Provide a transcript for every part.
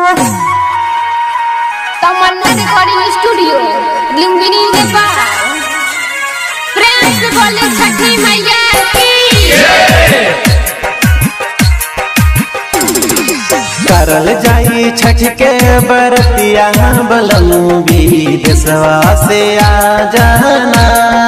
तमन्ना recording studio Lumbini Nepal प्रेम से बोले छठी मैया की करल जाई छठ के बरतिया बलमू देशवा से आ जाना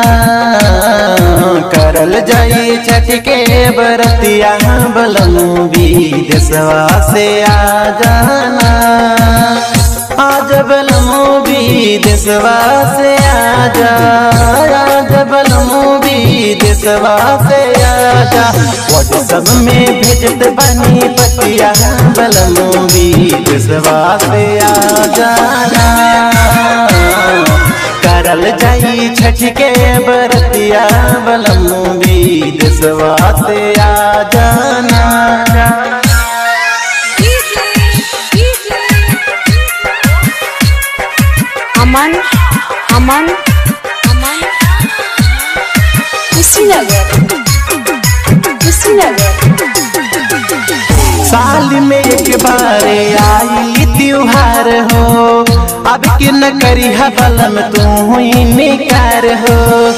करल जाई छठ के बरतिया बलमू देशवा से आ जाना आज बलमू देशवा से आ जा आज बलमू देशवा से आ जा व्हाट्सएप में भेजत बनी पतिया बलमू देशवा से आ जाना करल जाई छठ के बरतिया बलमू देशवा से आ जाना अमन अमन अमन कुशीनगर कुशीनगर साल में एक बार आई त्योहार हो अब कि न करी बलम तू हुई निकार हो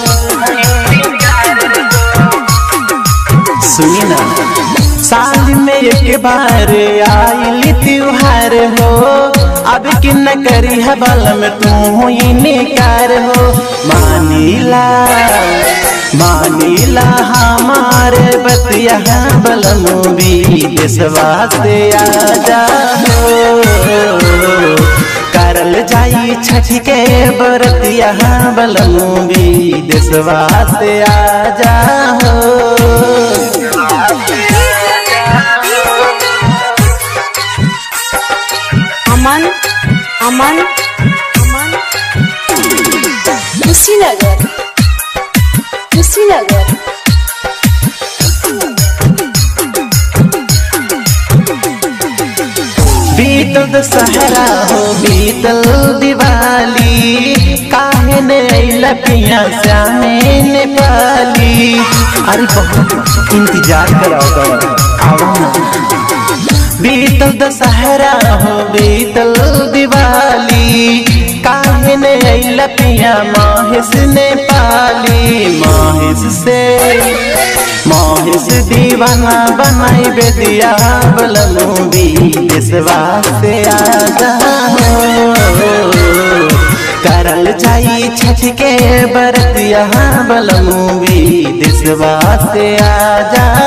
सुनी ना साल में एक बार आई त्योहार हो अब कि न करी बलम तू हुई निकार हो मानीला मानीला हमारे बतिया बलमू देशवा से आ जाओ करल जाई छठ के बरतिया बलमू देशवा से आ जाओ अमन अमन अमन कुशीनगर कुशीनगर बीतल दशहरा हो बीतल दिवाली काहे ने अइला पिया श्यामे नेपाली अरे बहुत इंतजार कराओ करो आओ ना बीतल दशहरा हो बीतल दिवाली काहे ने अइला पिया माहेश नेपाली माहेश से माहेश दीवाना बनाई बेदिया बलमू देशवा से आजा करल जाई छठ के बरतिया बलमू देशवा से आजा